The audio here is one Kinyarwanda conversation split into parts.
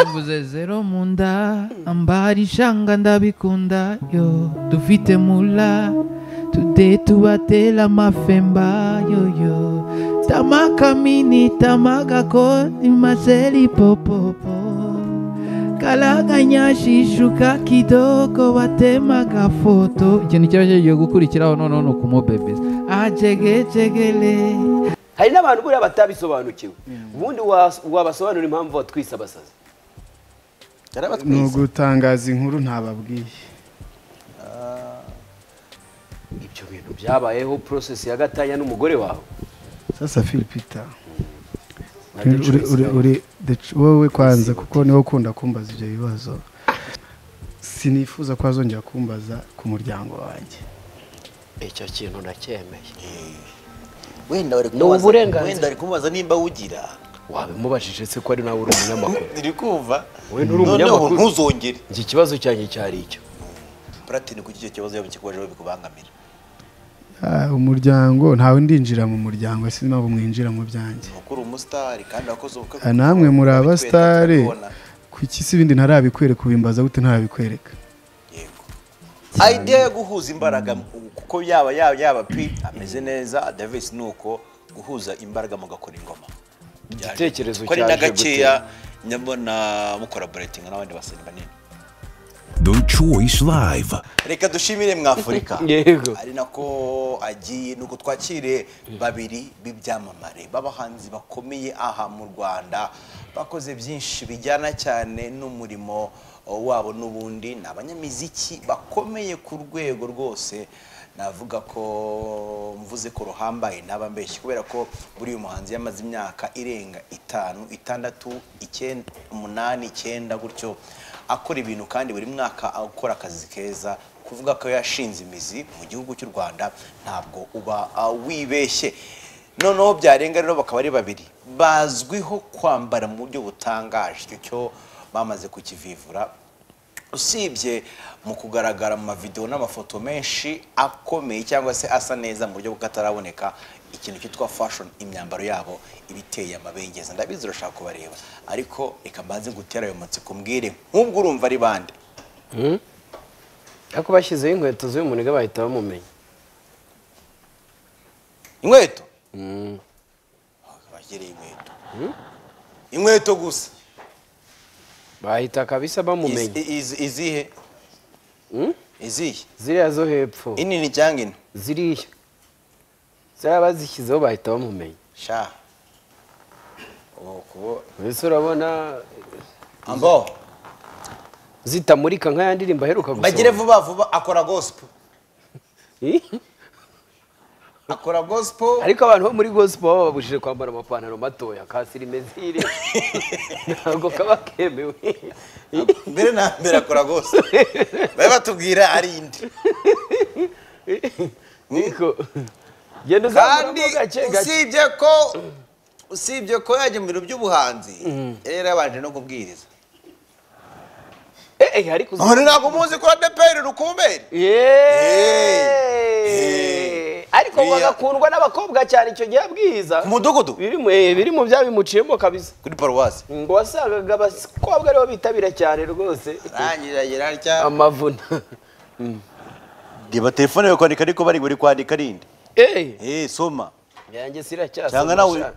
mvuze zero mu nda ambara ishanga ndabikunda yo dufite mula tude tubatera amafemba yoyo tamakamini tamagakoni maseri popopo kalaganyashishuka kidogo batemaga foto ikintu kiba kigiye gukurikiraho noneho ni ukumubebeza ajegejegele hari n'abantu buriya batabisobanukiwe ubundi wa- wabasobanura impamvu watwise abasazi ni yarabatwise ugutangaza inkuru ntababwiye ibyo bintu byabayeho porosesi ya gatanya n'umugore wawe sasa filipita Na uri- Dejo uri- uri- Islam. uri- Dejo- wowe kwanza kuko niwe ukunda kumbaza ibyo bibazo sinifuza ko wazongera kumbaza ku muryango wanjye icyo kintu nacyemeye wenda bari Ni kumubaza- uburenganzira. wenda bari kumubaza nimba awugira wabimubajije se ko ari nawe uri umunyamakuru iri kumva We nturi noneho umunyamakuru. ntuzongere iki kibazo cyanjye cyari icyo platini kuki icyo kibazo yaba kikubajeho bikubangamira Ah, umuryango ntawe ndinjira mu muryango sinzi impamvu mwinjira mu byanjye ukuri umusitari kandi wakoze ubukwe Ah, namwe muri Twari abasitari twese turabibona. kuki si ibindi ntarabikwereka ubimbaza gute ntarabikwereka yego idea yo guhuza imbaraga kuko yaba yaba yaba pi ameze neza davis ni uko guhuza imbaraga mugakora ingoma Igitekerezo ko ari cyaje na gakeya gute? nyabona mukolaboratinga n'abandi basani banini The Choice Live. reka dushimire mwafurika Yego. ari nako agiye nuko twakire babiri b'ibyamamare b'abahanzi bakomeye aha mu rwanda bakoze byinshi bijyana cyane n'umurimo wabo n'ubundi ni abanyamiziki bakomeye ku rwego rwose navuga ko mvuze ko ruhambaye ntabambeshye kubera ko buriya muhanzi yamaze imyaka irenga itanu itandatu icyenda umunani icyenda gutyo akora ibintu kandi buri mwaka akora akazi keza kuvuga ko yashinze imizi mu gihugu cy'u rwanda ntabwo uba ah, wibeshye noneho byarenga rero bakaba ari babiri bazwiho kwambara mu buryo butangaje icyo cyo bamaze kukivivura usibye mu kugaragara mu mavidewo n'amafoto menshi akomeye cyangwa se asa neza mu buryo bw'akataraboneka ikintu cyitwa fashion imyambaro yabo iba iteye amabengeza ndabizi urashaka kubareba ariko reka mbanze gutera ayo matsiko mbwire nk'ubwo urumva ari bande ariko bashyizeho inkweto z'uyu muniga bahita bamumenya inkweto bagereye inkweto inkweto gusa bahita kabisa bamumenya Izi- izi- izihe izihe ziriya zo hepfo inini cyangwa ino ziriya ziriya bazishyizeho bahita bamumenya sha ubu kubo mbese urabona ambo zitamurika nk'aya ndirimbo aheruka gusohora. bagire vuba vuba akora gospel Eh? akora gospel ariko abantu bo muri gospel baba babujije kwambara amapantaro matoya ka sirimezire ntabwo kaba kemewe mbere na mbere akora gospel bari batubwira ari indi niko genda kandi uzamuramo gake gake usibye ko usibye ko yajya mu bintu by'ubuhanzi yari yabanje no kubwiriza Eh, eh, ariko uzi- none ntabwo muzi ko adeperi rukumberi Yeee! ariko ngo Biriya- agakundwa n'abakobwa cyane icyo gihe abwiza ku mudugudu biri mu- eh, biri mu bya bimuciyemo kabisa kuri paruwasi ngo wasangaga abakobwa aribo bitabira cyane rwose rangira yararya amavuna reba telefone yo kwandika ariko bari buri kwandika ari indi Eh, eh soma yanjye siracyasa cyangwa nawe gushaka.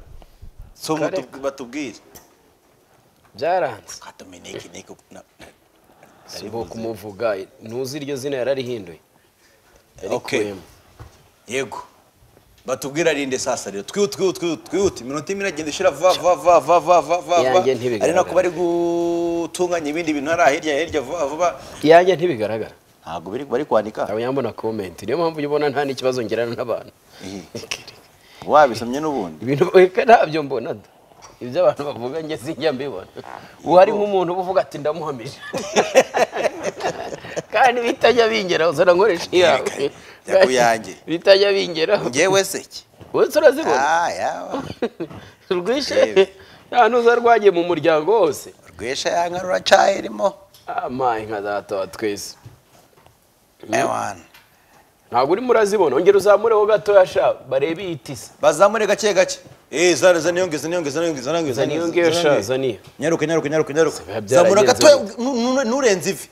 soma Kare. tub- batubwire byaranze ka dominike niko na- sibo kumuvuga ntuzi iryo zina yararihinduye Okay. Yarikuyemo. yego batubwira rinde sasa rero twihute twihute twihute twihute iminota imwe iragenda ishira vuba vuba vuba vuba vuba vuba vuba Yanjye ntibigaragara. ari nako bari gutunganya ibindi bintu hariya hirya hirya vuba vuba iyanjye ntibigaragara ntabwo biri bari kwandika aba yambona comment niyo mpamvu ubona nta n'ikibazo ngirana n'abantu wabisomye n'ubundi ibintu reka ntabyo mbona da. ibyo abantu bavuga njye sinjya mbibona uwo ari nk'umuntu uba uvuga ati ndamuhamije kandi bitajya bingeraho uzana nkoresha iyawe Yerekanye. Jya ku yanjye. bitajya bingeraho ngewe seki wese urazibona ah yawa rwishe Yewe. nta n'uza rwagiye mu muryango wose urwesha yanga ruracaye irimo amaye nka data twese ewana ntabwo urimo urazibona ongera uzamureho gatoya sha barebe iyi tisi bazamure gake gake Eh, zana zana yonge zana yonge zana yonge zana yonge Zana yonge, sha, zana iyo. Nyaruka nyaruka nyaruka nyaruka. Biba Zamura byaragenze gato gute? nurenze ivi.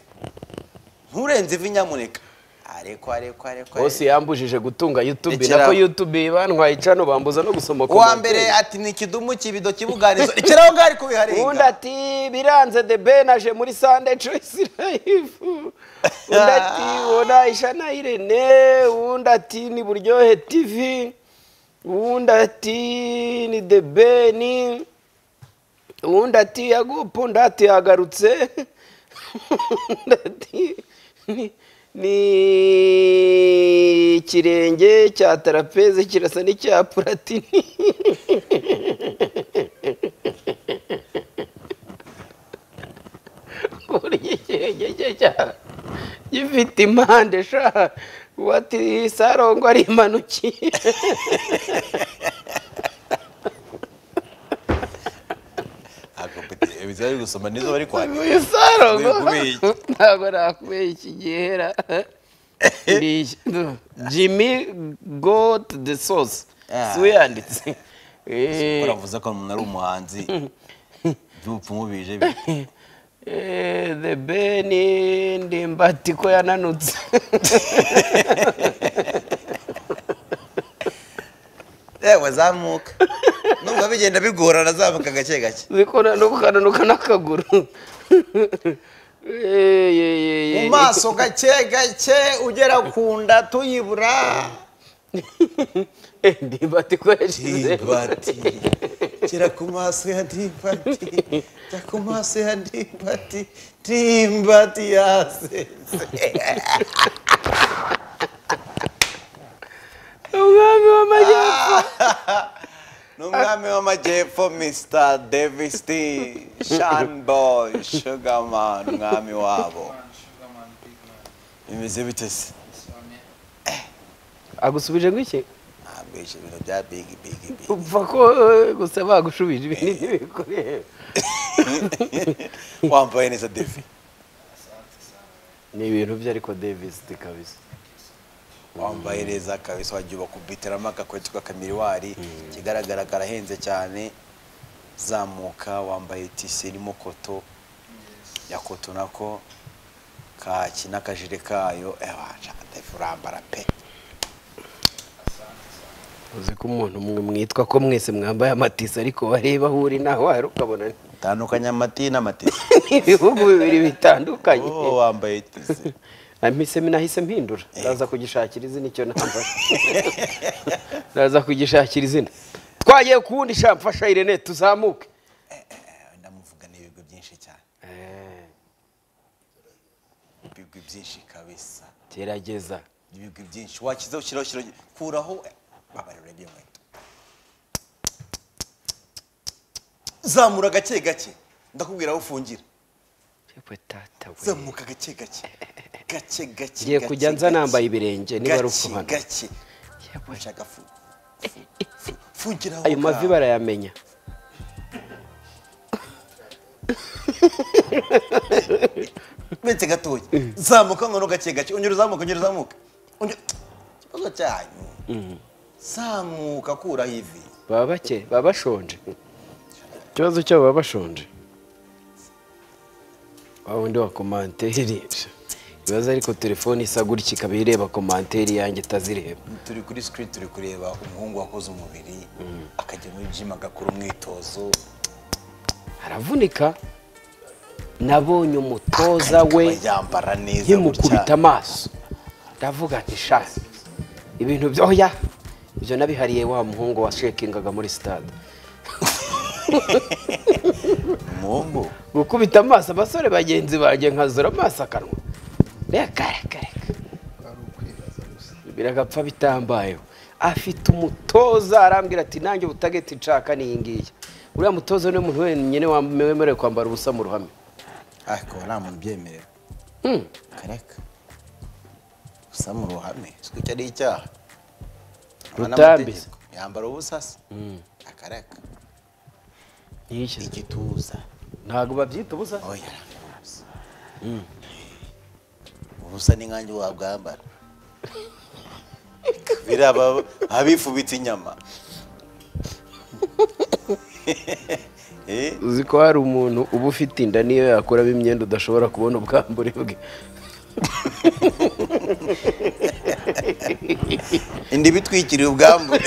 Nurenze ivi nyamuneka. Areko areko areko. bose yambujije gutunga youtube Rekeraho. nako youtube bantwaye cano bambuza no gusomoka Uwa umutwe. mbere ati ni kidumu kibido kibuganizo. Rekeraho ngari kubiharenga. undi ati biranze the ben aje muri sunday choice live undi ati wona ishana irene undi ati ni buryohe tv undi ati ni the ben undi ati yagupunda ati yagarutse undi ati ni ni ikirenge cya tarapeze kirasa n'icya puratini burya ikirenge cye cya- gifite impande sha wati sarongo ari impanukiye Akopite bizari gusoma nizo bari kwandika. uyu sarongo Kubera iki? ntabwo nakubeye iki gihera Ni iki? jimmy got the sauce Ah. si we yanditse Eh, Uravuze ko umuntu ari umuhanzi. Byupfumu bije bi. eh, the ben ndimbati ko yananutse Yewe zamuka. Numva bigenda bigorana zamuka gake gake. zikora no kukananuka n'akaguru Eh, ye- ye- ye- Mu maso gake gake ugera ku nda tuyibura. Eh, ndimbati ko yashyize Dibati. Gera ku maso ya Dibati. Gera ku maso ya Dibati. Dibati yasetse. umwami w'amajyepfo Ni umwami w'amajyepfo Mr. Davis T. Sean Boy Sugarman umwami wabo. Bimeze bite se? agusubije nk'iki Ntabwo ibyo bintu bya big big big. upfa ko eh, gusa bagushubije ibintu ntibikoreye Wambaye neza David. ni ibintu bye ariko davis kabisa wambaye neza kabisa wagiye bakubiteramo agakweto k'akamiruwari ikigaragara karahenze cyane zamuka wambaye tise irimo koto ya koto nako kaki n'akajire kayo ebasha urambara pe uzi ko umuntu mwe mwitwa ko mwese mwambaye amatisi ariko wareba aho uri naho wari ukabona ni- tandukanya amati n'amatisi ni ibihugu bibiri bitandukanye oh wambaye tise amise nahise mpindura ndaza kugishakira izina icyo nambaye ndaza kugishakira izina twagiye ku wundi sha mfasha irene tuzamuke ndamuvuga n'ibigo byinshi cyane Eh, ibigo byinshi kabisa gerageza ibigo byinshi wakiza ushyiraho ushyiraho kuraho babarura ibyo nkweto zamura gake gake ndakubwira aho ufungira yewe tata we. zamuka gake gake gake gake Ngiye gake, kujya nza gake. nambaye ibirenge, niba ari Gake, usobanura. gake Yewe. ushaka fu fu- fu- fungiraho ayo mavi ngaho. barayamenya uretse gatoya zamuka ngono gake gake ongera uzamuka ongera uzamuka Ongera- ikibazo cyanyu zamuka kuraho ivi baba bake baba bashonje ikibazo cyabo baba bashonje wa wundi wa komanteri ibibazo ariko telefone isa gutya ikaba ireba komanteri yanjye itazireba turi kuri screen turi kureba umuhungu wakoze umubiri akajya muri gym agakora umwitozo aravunika nabonye umutoza we akaba yambara neza nkimukubita amaso ndavuga nti sha ibintu byoya ibyo nabihariye wa muhungu washekingaga muri sitade umuhungu gukubita amaso abasore bagenzi banjye nkazura amaso akanwa reka reka reka biragapfa bitambayeho afite umutoza arambwira ati nanjye ubutageti nshaka n'iyi ngiyi uriya mutoza niwe muntu wenyine wam- wemerewe kwambara ubusa mu ruhame ariko nta muntu ubyemerewe kareka gusa mu ruhame siko icyo ari icyaha Haba Rutambi. n'amategeko. yambara ubusa se akareka ntiyishyize igituza ntabwo babyita ubusa oya arambara ubusa ubusa ni nkanjye wabwambara biraba abifubitse inyama Eh? uzi ko hari umuntu uba ufite inda niyo yakuramo imyenda udashobora kubona ubwambure bwe indi bitwikiriye ubwambure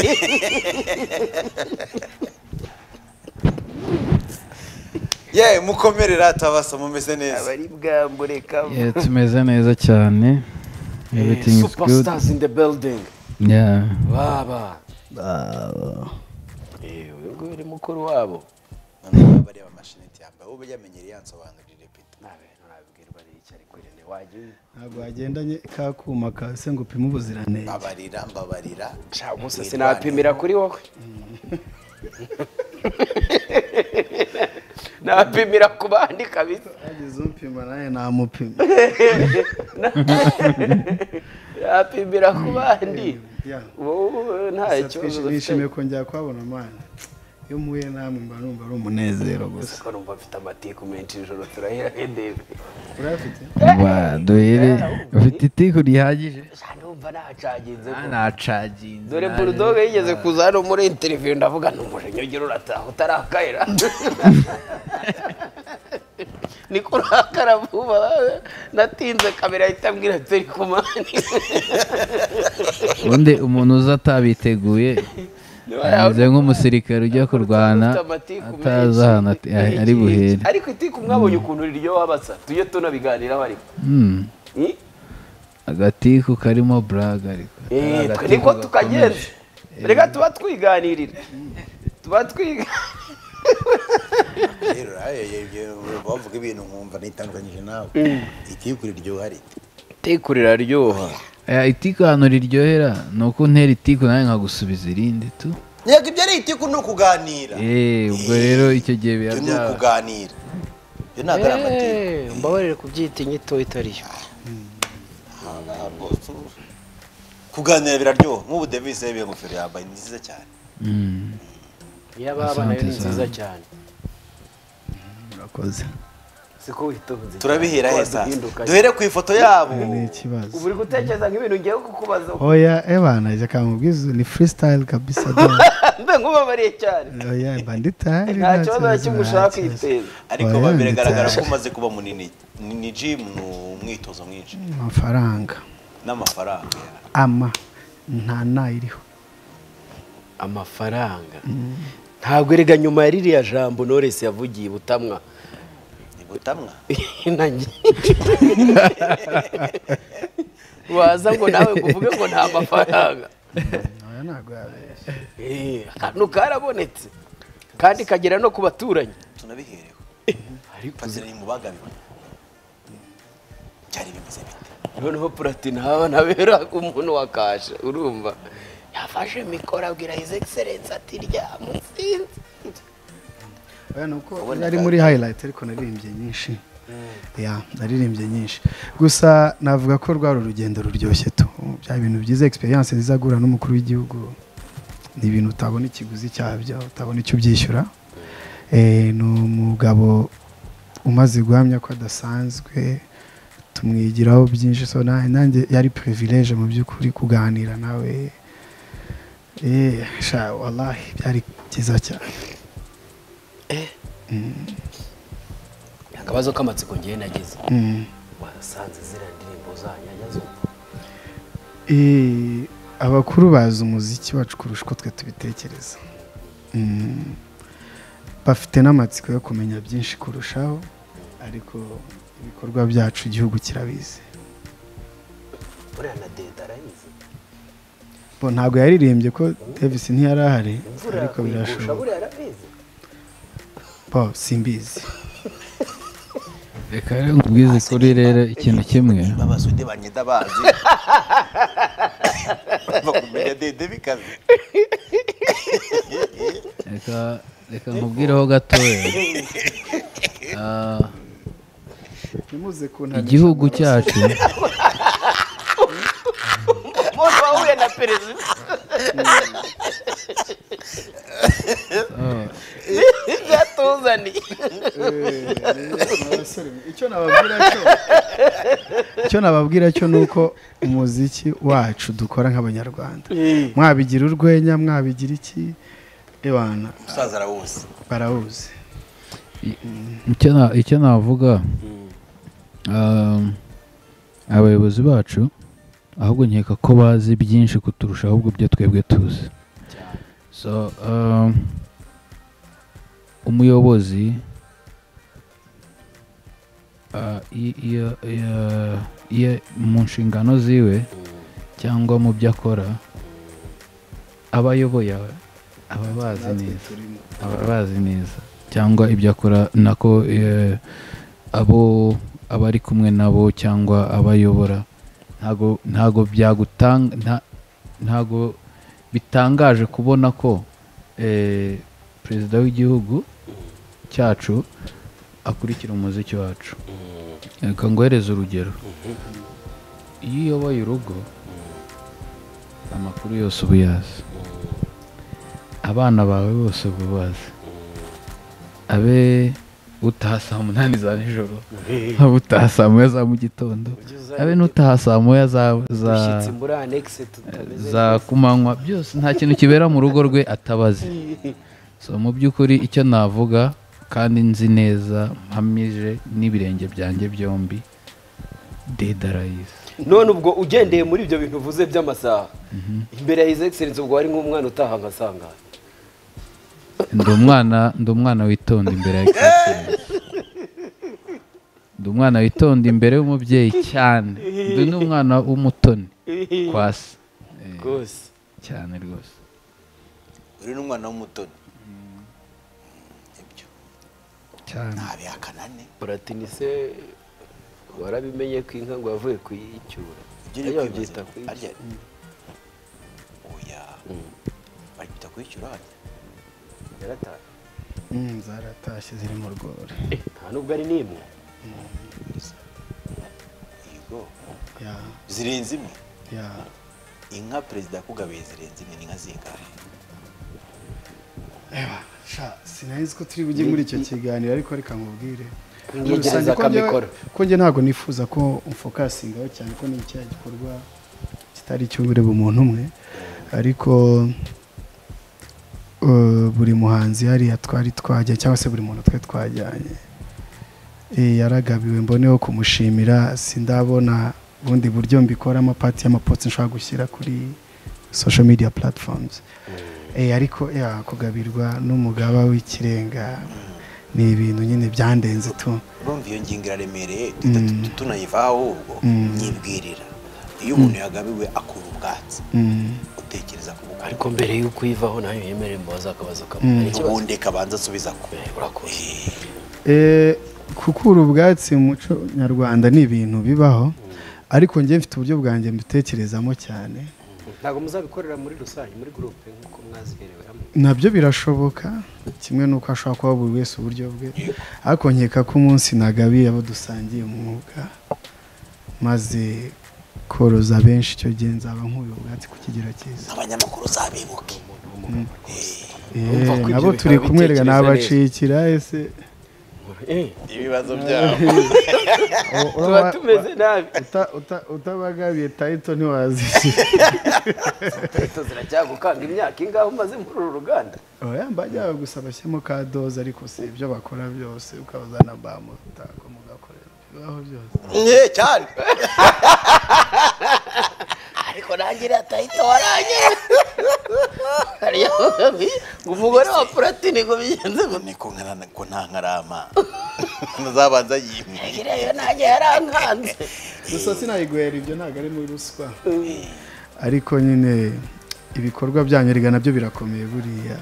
ye mukomerera tabasa mumeze neza abari bwambure kava Yeah, tumeze neza cyane everything is good superstars in the building yeah baba Eh, uyu nguyu ni mukuru wabo noneho bareba amashineti yambaye ubu yamenyereye yansobanurire pita nababwirwa n'icyo ari kurene wagiye ntabwo wagendanye ka kuma kase ngo upime ubuziranenge mbabarira mbabarira sha gusa sinapimira kuri wowe napimira ku bandi kabisa ageze umpima nawe namupima napimira ku bandi Yeah. wowe nta Gusa kibazo twishi- dufite nishimiye kongera kuhabona mwana iyo muhuye namwe mba numva ari umunezero gusa ko numva mfite amatiku menshi ijoro turahira hedeve urayafite Wa, duhere ufite itiku rihagije sha numva nacaginze ko nacaginze dore burudoga yigeze kuza hano muri interiviyu ndavuga n'umujinya ugira urataha utarakayira niko urakara vuba natinze kamera ahita ambwira ati turi kumani ubundi umuntu uza atabiteguye ameze nk'umusirikare ujya kurwana Ufite amatiku atazi menshi. ahantu ati- ah, ari buhere ariko itiku mwabonye ukuntu riryoha basa tujye tunabiganiraho ariko Hmm, Hmm? agatiku karimo buraga ariko Atari Eh, twe agatiku niko gakomeye. tukagenza reka tuba twiganirira tuba twiga rero bavuga ibintu nkumva nitandukanyije nawe itiyukuri ryohari itiku riraryoha Aya, itiku ahantu riryohera ni uko untera itiku nawe nkagusubiza irindi tu ntabwo ibyo ari itiku ni ukuganira Eh, ubwo rero icyo gihe biba ibyo ni bya ukuganira ibyo ntabwo ari amatiku mbabarire kubyita inyito itariyo ntabwo tu- kuganira biraryoha nk'ubu devise yabiye ingofero yambaye ni nziza cyane Mm. iy'ababa nayo ni nziza cyane murakoze siko witonze turabihera he sasa Duhinduka. duhere ku ifoto yabo ni ikibazo ubu uri gutekereza nk'ibintu ngiye kukubaza oya ebana jya kamubwiza ni freestyle kabisa da mbe nkubabariye cyane oya mba nditari nta kibazo na kimwe ushaka kwiteza ariko Oya, ba ni biragaragara ko cyane. umaze kuba munini ni ni gym ni umwitozo mwinshi amafaranga n'amafaranga ama nta nayiriho amafaranga ntabwo erega nyuma ya ririya jambo noresi yavugiye i butamwa ni butamwa nanjye waza ngo nawe ngo uvuge ngo nta mafaranga oya ntabwo yabeshya Eh, akantu karabonetse kandi kagera no ku baturanyi tunabihereho ariko uzi- patsiranye mu bagabibona byari bimeze bite noneho platinamu nabera umuntu wa kashe urumva yafashe mikoro abwira his excellence ati ryamutsinze oya ni uko Ubona yari ka- muri highlight ariko naririmbye nyinshi ya naririmbye nyinshi gusa navuga ko rwari urugendo ruryoshye tu bya bintu byiza experience nziza agura n'umukuru w'igihugu ni ibintu utabona ikiguzi cyabyo utabona icyo ubyishyura Eh, ni umugabo umaze guhamya ko adasanzwe tumwigiraho byinshi so na- nanjye yari privilege mu by'ukuri kuganira nawe Eh, sha wallahi byari byiza cyane akabazo k'amatsiko ngewe nagize Mm. wasanze ziriya ndirimbo zanyanya zumva Eh, abakuru bazi umuziki wacu kurusha uko twe tubitekereza Mm. bafite n'amatsiko yo kumenya byinshi kurushaho ariko ibikorwa byacu igihugu kirabizi buriya na deda arayizi bo ntabwo yaririmbye ko davis ntiyari ahari imvura ariko yakuyigusha birashoboka buriya arabizi bo simbizi reka rero nkubwize kuri rero ikintu kimwe babaza undi banyeda bazi bakumenya dede bikaze reka reka nkubwireho gatoya Ah, ntimuze kunaniza igihugu amaraso. cyacu umuntu wahuye na perezida ah, byatuzaniye icyo nababwira cyo icyo nababwira cyo ni uko umuziki wacu dukora nk'abanyarwanda mwabigira urwenya mwabigira iki ibana umusaza arawuzi barawuzi icyo na- icyo navuga um, abayobozi bacu ahubwo nkeka ko bazi byinshi kuturusha ahubwo ibyo twebwe tuzi so um, umuyobozi uh, i- iyo- iyo- iyo- mu nshingano ziwe cyangwa mu byo akora aba ayoboye aba- aba bazi neza aba bazi neza cyangwa ibyo akora nako eh, abo abari kumwe nabo cyangwa abayobora ntago ntago byagutanga nta- ntago bitangaje kubona ko eh, perezida w'igihugu cyacu akurikira umuziki wacu reka ngohereze urugero iyo uyoboye urugo amakuru yose uba uyazi abana bawe bose uba ubazi abe utaha saa munani za nijoro abe utaha saa moya za mu gitondo abe n'utaha saa moya za za ushyitsi muri anekisi tutameze za kumanywa byose nta kintu kibera mu rugo rwe atabazi so mu by'ukuri icyo navuga kandi nzi neza mpamije n'ibirenge byanjye byombi dedarayizi none ubwo ugendeye muri ibyo bintu uvuze by'amasaha imbere ya hizi egiserensi ubwo wari nk'umwana utaha amasaha ndi umwana ndi umwana witonda imbere ya egiserensi ndi umwana witonda imbere y'umubyeyi cyane ndi n'umwana w'umutoni kwasi Eh, rwose cyane rwose uri n'umwana w'umutoni ibyo cyane ntabihakana ne buratinise warabimenye ko inka ngo yavuye kuyicyura ibyo uri Iyo kwibaza babyita ngo kuyicyura. harya oya baryita kuyishyura harya yarataye Mm, zaratashye ziri mu rwuri Eh, nta nubwo ari n'imwe yego ya zirenze imwe ya inka perezida yakugabiye zirenze imwe ni inka zingahe Ewa, sha sinarizi ko turi bujye muri icyo kiganiro ariko reka nkubwire Muri Mwiyegereza rusange ko njye- akamikoro. ko njye ntabwo nifuza ko umfokasingaho cyane ko ni icyaha gikorwa kitari icy'ubureba umuntu umwe ariko eh, buri muhanzi hariya twari twajya cyangwa se buri muntu twe twajyanye Eh, yaragabiwe mboneho kumushimira sindabona bundi buryo mbikoramo pati y'amapotsi nshobora gushyira kuri social media platforms Eh, ariko ya kugabirwa n'umugaba w'ikirenga ni ibintu nyine byandenze tu urumva iyo ngingo iraremereye duhita tu- tunayivaho ahubwo nyibwirira iyo umuntu yagabiwe akura ubwatsi Mm, utekereza ku bukwe ariko mbere y'uko uyivaho nayo yemereye mbabaza akabazo kamwe Mm. hari ikibazo ubundi kabanza asubiza ku Eh, urakoze eh, kukura ubwatsi mu muco nyarwanda ni ibintu bibaho ariko njye mfite uburyo bwanjye mbitekerezamo cyane ntabwo muzabikorera muri rusange muri gurupe nk'uko mwazihereweramo nabyo birashoboka kimwe n'uko hashobora kuba buri wese uburyo bwe ariko nkeka ko umunsi nagabiye abo dusangiye umwuga maze koroza benshi icyo gihe nzaba nkuye ubwatsi ku kigero cyiza abanyamakuru uzabibuke Urumva ko Eh, ibyo nabo bikaba turi kumwereka bitekereza nabacikira ese Eh, ibibazo byabo u- tuba uraba- tumeze nabi uta- uta- utabagabiye tayito ntiwazishyura leta ziracyagukanga imyaka ingahe umaze muri uru ruganda oya mbajya gusa bashyiramo ka doze ariko si ibyo bakora byose ukabaza na bamutako mugakorera bibaho byose nke cyane ariko nanjye natahita warangiye hariya ngo umugore wa puratini ngo bigenze ngo niko nkana ko nta nkarama ntazabanza yimwe ntireyo nanjye yarankanze gusa sinayigwera ibyo ntabwo ari muri ruswa ariko nyine ibikorwa byanyu erega nabyo birakomeye buriya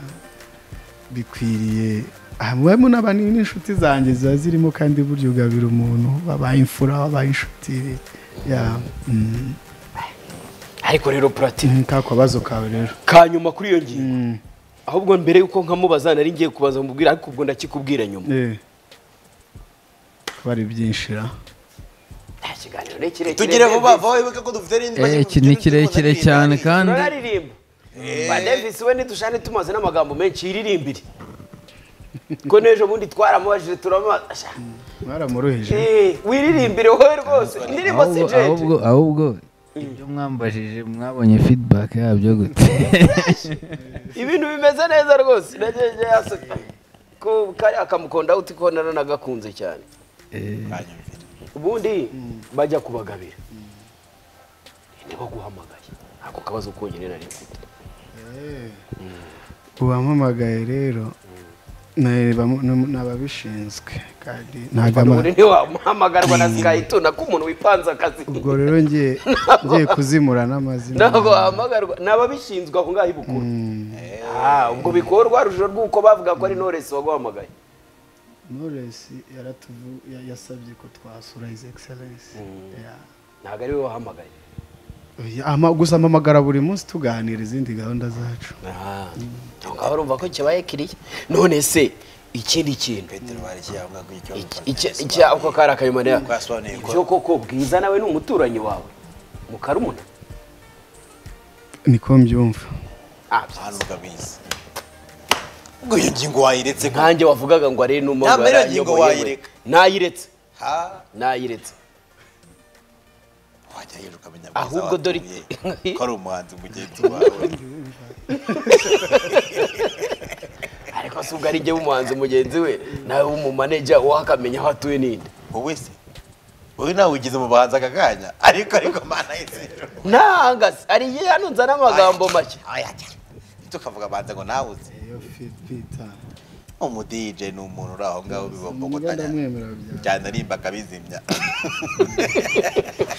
bikwiriye hamwemo n'abandi n'inshuti zanjye ziba zirimo kandi burya ugabira umuntu wabaye imfura wabaye inshuti ya mm, ariko rero puratini ka kabazo kawe rero ka nyuma kuri iyo ngingo Mm, ahubwo mbere y'uko nkamubaza nari ngiye kubaza mubwira ariko ubwo ndakikubwira nyuma eh. kuba ari byinshi ra nta kiganiro ni kirekire tugire vuba vuba wibuke ko dufite n'indi Eh, iki ni kirekire cyane kandi turaririmba ba davis we ntidushane tumaze n'amagambo menshi yiririmbire ko n'ejo bundi twaramubajije turamubaza Asha, mwaramuruhije eh, wiririmbire wowe rwose indirimbo si ahubwo jeje ahubwo ahubwo ibyo mwambajije mwabonye feedback yabyo gute ibintu bimeze neza rwose nagejeje yaseka ko kari akamukunda uti ko naragakunze cyane Eh, banyumvira ubundi bajya kubagabira niba guhamagaye ako kabazo konyine nari mfite uwampamagaye rero ni bamu- ni- ni ababishinzwe kandi ntabwo ama- ubundi ntiwamuhamagarwa na sikayituna ko umuntu wipanze akazi ubwo rero ngiye ngiye kuzimura n'amazina ntabwo wahamagarwa ni ababishinzwe aho ngaho i bukuru Mm. Ah, ubwo bikora urwarushiro rw'uko bavuga ko ari noresi waguhamagaye Knowless yaratuvu- ya- yasabye ko twasura his excellence Yeah. ntabwo ari we wahamagaye Oya, ama- gusa mpamagara buri munsi tuganira izindi gahunda zacu aho ngaho urumva ko kibaye kiriya none se ikindi kintu petero bari kiyavuga ko icyo Iki- iki- iki ako kari akayimanira Twasobanuye ko- ibyo koko bwiza nawe ni umuturanyi wawe mukarumuna niko mbyumva Ah, hano ukabizi ubwo iyo ngingo wayiretse ko nkanjye wavugaga ngo ari Nta mbere n'umugore ngingo wayireka. nayiretse ha nayiretse wajya hejuru ukamenya Ahubwo dore watuye, iki- ko ari umuhanzi mugenzi wawe ariko si ubwo ari jye w'umuhanzi mugenzi we nawe w'umumaneja wakamenya aho atuye ninde wowe se wowe nawe ugize mu bahanzi aka kanya ariko ariko mana yizera nanga se, ari ye hano nzana amagambo make tukavuga abanza ngo nawe uzi umudije ni umuntu uri aho ngaho bibombogotanyaje ndamwemera bya- cyane arimba akabizimya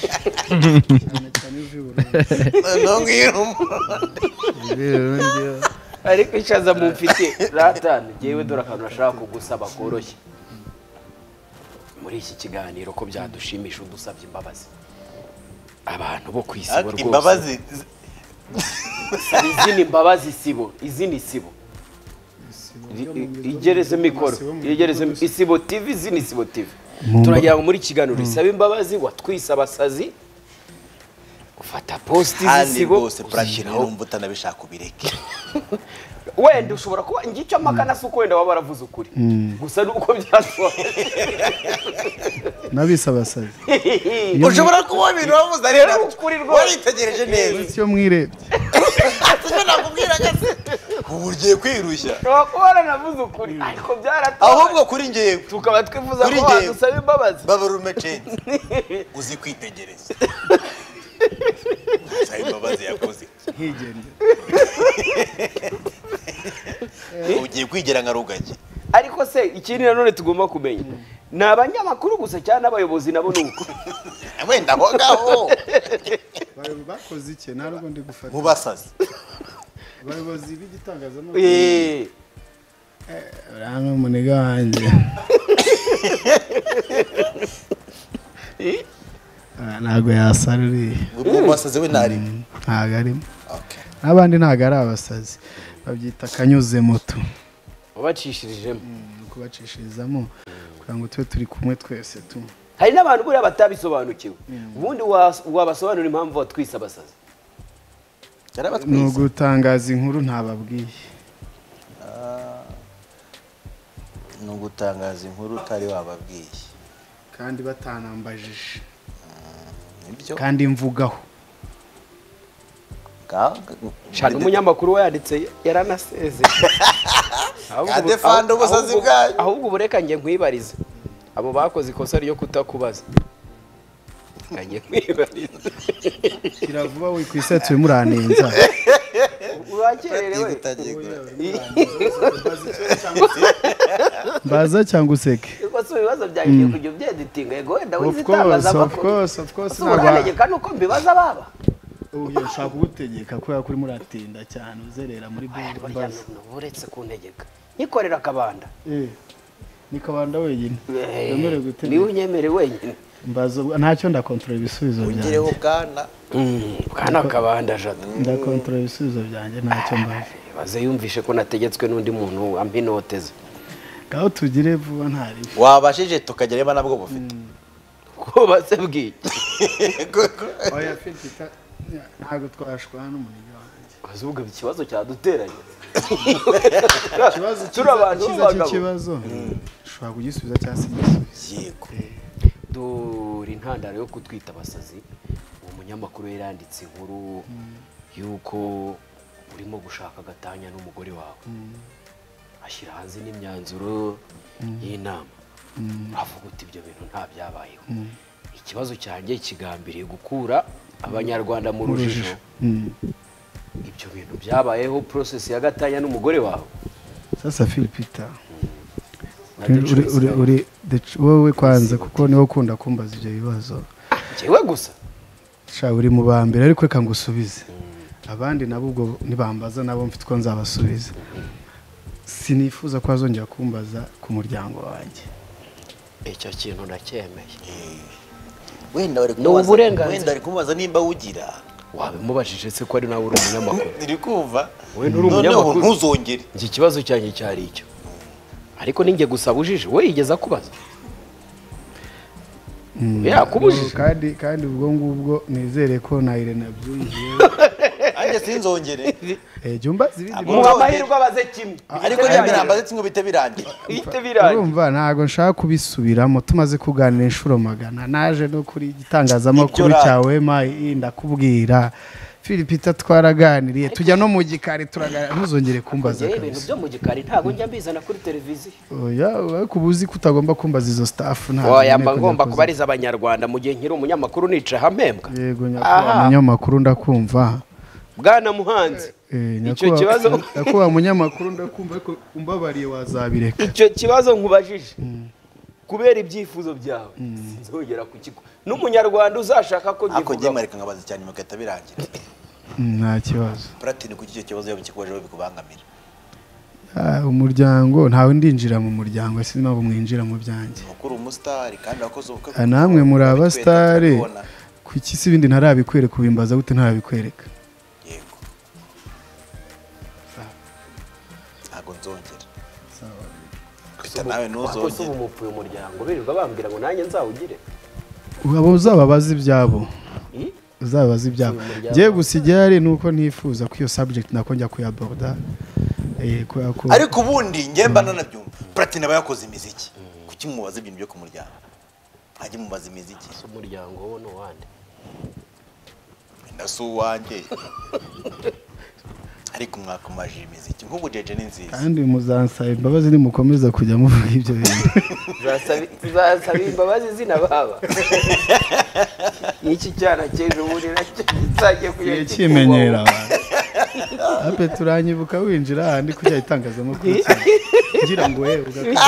cyane cyane iv'ubururu. noneho ngiyo uri umuntu ariko ishaza mumfite ratani yewe dore akantu nashaka kugusaba koroshye muri iki kiganiro ko byadushimisha udusabye imbabazi abantu bo ku isi bo Ariko rwose imbabazi hari izindi mbabazi sibo izindi sibo igereze mikoro igereze isibo tivi izindi sibo tivi Mu mba- turagira ngo muri kiganiro isaba imbabazi watwise abasazi ufata positi handi z'isibo rwose platini uzishyiraho urumva utanabishaka ubireke wenda ushobora kuba ngicyo amakana si uko wenda waba waravuze ukuri gusa ni uko byatwaye nabise abasazi ushobora kuba ibintu wavuze rero Ari ukuri rwose. waritegereje neza uretse iyo mwirebye icyo nakubwiraga se ubu ugiye kwirushya ushobora kuba waranavuze ukuri ariko byarataye ahubwo kuri ngewe tukaba twifuza Kuri ko njye- wadusaba imbabazi babarume cenzi uzi kwitegereza Nsaba imbabazi yakoze ntigende ugiye kwigira nka rugagi ariko se ikindi nanone tugomba kumenya ni abanyamakuru gusa cyangwa n'abayobozi nabo ni uko wenda aho ngaho Bayo- bakoze iki nta rugo ndi gufata mu basazi abayobozi b'igitangazamakuru Eh, uriya ni umuniga wanjye Ah, ntabwo yasara uriya mu basazi we ntarimo ntabwo arimo Okay. n'abandi ntabwo ari abasazi babyita akanyuze moto wabacishirijemo ni ukubacishirizamo kugira ngo tube turi kumwe twese tu hari n'abantu buriya batabisobanukiwe ubundi wa- wabasobanurira impamvu watwise abasazi ni yarabatwize ugutangaza inkuru ntababwiye ni ugutangaza inkuru utari wababwiye kandi batanambajije nibyo kandi mvugaho shaka umunyamakuru wayanditse yaranasezeye Ahubwo ubu- Kadefanda ahubwo- ubusazi ahubwo- bwanyu. ahubwo ubu reka njye nkwibarize abo bakoze ikosa ryo kutakubaza Reka njye nkwibarize kira vuba we ku isetsi urimo uranenza urakererewe mbaza cyangwa useke Ubwo si ibibazo byanjye ugiye kujya ubyedutinga yego wenda wize Of course, of itangazamakuru course, of course, Ese ubu ntabwo- uramenyeka nuko mbibaza baba uyu ushaka kugutegeka kubera ko urimo uratinda cyane uzerera muri Aya, burya n'ubu uretse kuntegeka nyikorera akabanda Eh, ni kabanda wenyine Eh, wemerewe niwe gutegeka unyemere wenyine mbaza ubwo- ntacyo ndakontorora ibisubizo ugireho byanjye bwana bwana kabanda jado ndakontorora ibisubizo byanjye ntacyo mbaza baze yumvishe ko nategetswe n'undi muntu ampa inote ze ngaho tugire vuba ntari wabashije tukagira niba nabwo bufite ko basabwiye oya fitita ntabwo twashwana n'umuniga wanjye ahubwo ikibazo cyaduteranye ikibazo turi abantu cyiza b'abagabo cy'ikibazo ushobora kugisubiza cyangwa se igisubizo yego dore intandaro yo kutwita abasazi uwo umunyamakuru yaranditse inkuru y'uko urimo gushaka agatanya n'umugore wawe ashyira hanze n'imyanzuro y'inama avuga uti ibyo bintu nta byabayeho ikibazo cyanjye kigambiriye gukura abanyarwanda mu rujijo ibyo bintu byabayeho porosesi ya gatanya n'umugore wawe sasa filipita na The Choice Gang. wowe kwanza kuko niwe ukunda kumbaza ibyo bibazo njyewe gusa sha uri mu ba mbere ariko reka ngusubize abandi nabo ubwo nibambaza nabo mfite uko nzabasubiza sinifuza ko hazongera kumbaza ku muryango wanjye icyo kintu ndacyemeye wenda bari Ni uburenganzira. wenda bari kumubaza nimba awugira wabimubajije se ko ari nawe uri umunyamakuru iri kumva We nturi noneho umunyamakuru. ntuzongere njye ikibazo cyanjye cyari icyo ariko ninjye gusa bujije we yigeze akubaza yakubujije kandi kandi ubwo ngubwo nizere ko na irene abyumviye nanjye sinzongere jya umbaza ibindi Abo- muha amahirwe abaze kimwe ariko Bihite nyamara birangira. mbaze kimwe bihite birangira bihite birangira urumva ntabwo nshaka kubisubiramo tumaze kuganira inshuro magana naje no kuri igitangazamakuru Ibyo cya wema ii, ndakubwira filipita twaraganiriye tujya no mu gikari turaganira ntuzongere kumbaza Njyewe ibintu kabisa byo mu gikari ntabwo njya mbizana kuri televiziyo oya ariko uba uzi ko utagomba kumbaza izo sitafu ntabwo oya nkeneye mba kujya ngomba kuzi- kubariza abanyarwanda mu gihe nkiri umunyamakuru nica hamembwa yego Aha. nyakubahwa munyamakuru ndakumva bwana muhanzi Eh, icyo nyakubahwa- kibazo nyakubahwa munyamakuru ndakumva ariko umbabariye wazabireka icyo kibazo nkubajije kubera ibyifuzo byawe sinzongera kukigo n'umunyarwanda uzashaka ko ako njye ngivuga mwareka nkabaza cyane nyuma igahita birangira Mm, nta kibazo platini kuki icyo kibazo iyo mukikojeho bikubangamira Ah, umuryango ntawe ndinjira mu muryango sinzi impamvu mwinjira mu byanjye mukuru umusitari kandi wakoze ubukwe Ah, namwe muri Bitwe abasitari turabibona. kuki si ibindi ntarabikwereka ubimbaza gute ntarabikwereka yego ntabwo nzongera Pita nawe wakoze ntuzongere ubumupu uyu muryango birirwa bambwira ngo nanjye nzawugire abo uzababaza ibyabo I? uzababaza ibyabo Uyu muryango. ngewe gusa igihari ni uko ntifuza ko iyo subject nakongera kuyaboda eh, kubera ko ariko ubundi njye mba nanabyumva platini aba yakoze imiziki kuki mubaza ibintu byo ku muryango ajye mubaza imiziki si umuryango wo n'uwandi na si uwanjye ariko mwakomaje imiziki nk'ubu jeje ni nziza kandi muzansaba imbabazi nimukomeza kujya muvuga ibyo bintu tuzasaba imbabazi zina baba iki cyana cy'ejo bundi nacyo kizajya igihe kujya kimenyera abantu ape turanyibuka winjira ahandi kujya itangazamakuru cyane kugira ngo we ugakora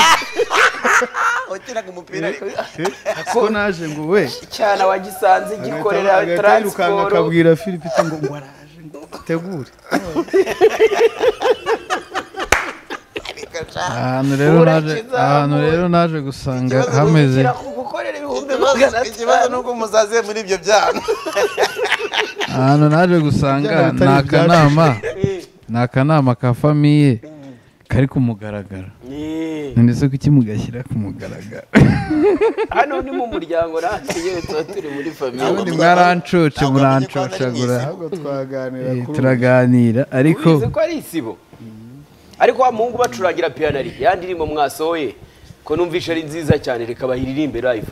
wakinaga umupira ariko ko naje ngo we cyana wagisanze gikorera agakirukanga taransiporo akabwira philippe ngo ngo araje ngo utegure ahantu rero naje Urakizamuye. ahantu rero naje gusanga Ikibazo ni hameze gukorera ibihumbi ikibazo magana ikibazo ni atanu uko muzaze muri ibyo byaha ahantu naje gusanga Byaba bitari ni akanama ni akanama ka famiye kari ku mugaragaro Eh, none se kuki mugashyira ku mugaragaro hano ni mu muryango natwe yewe tuba turi muri famiye ubundi mwarancoce Ntabwo bamenye ko ari murancoshagura mu ahubwo twaganira Eh, kuri turaganira ariko ubizi ko ari isibo ariko wa muhungu bacurangira piyanari ya ndirimbo mwasohoye ko numvishe ari nziza cyane reka bayiririmbe live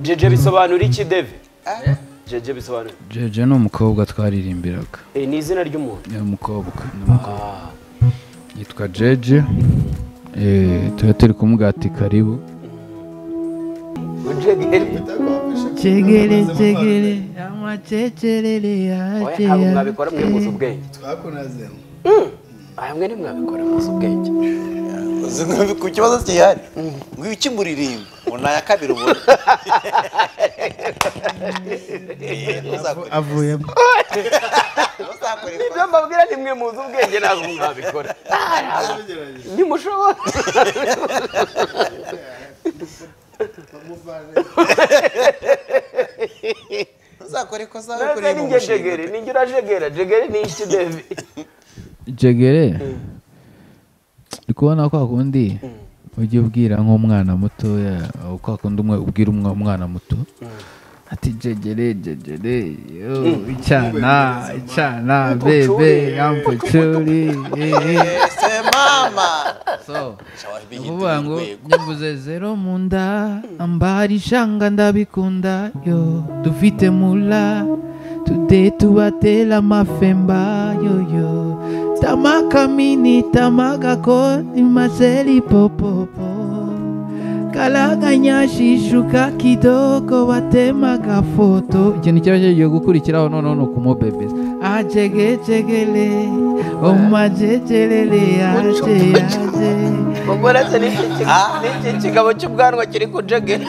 jeje bisobanura iki deve jeje bisobanura jeje ni umukobwa twaririmbiraga Eh, ni izina ry'umuntu ni umukobwa ni umukobwa yitwa jeje Eh, tuba turi kumugati karibu Ujegeri. Chegere chegere amachecherere Oya, ntabwo mwabikora mwe muzi ubwenge twakunaze aya mwe ntimwabikora muzi ubwenge Uzi ngo ku kibazo gihari ngo iki muririmba ngo ni aya kabiri ubona Eh, ntuzakore- avuyemo ntuzakore ikosa. ibyo mbabwira ni mwe muzi ubwenge ntabwo mwabikora Ah, ntabwo. ntimushobora ntuzakore ikosa aho Nawe kuririmba ni ngo njye ushinge jegere ni njye urajegera jegere ni iki devi jegere uri kubona kwa kundi ujya ubwira nk'umwana mutoya aho kwa kundi umwe ubwira umwe umwana muto ati jegere jegere yo icyana icyana bebe ampucuri eh, eh. Eh, se mama so Shall I be ni ukuvuga hitting ngo urwego? nyavuze zero mu nda ambari ishanga ndabikunda yo dufite mura tude tubatera amafemba yoyo tamakamini tamagakoni maseri popopo karaganyashishuka kidogo batemaga foto ikintu cyaba kigiye gukurikiraho noneho ni ukumubebeza acegecegere omajejerere aje aje ubwo uretse n'iki ki- n'iki kigabo cy'ubwanwa kiri kujegera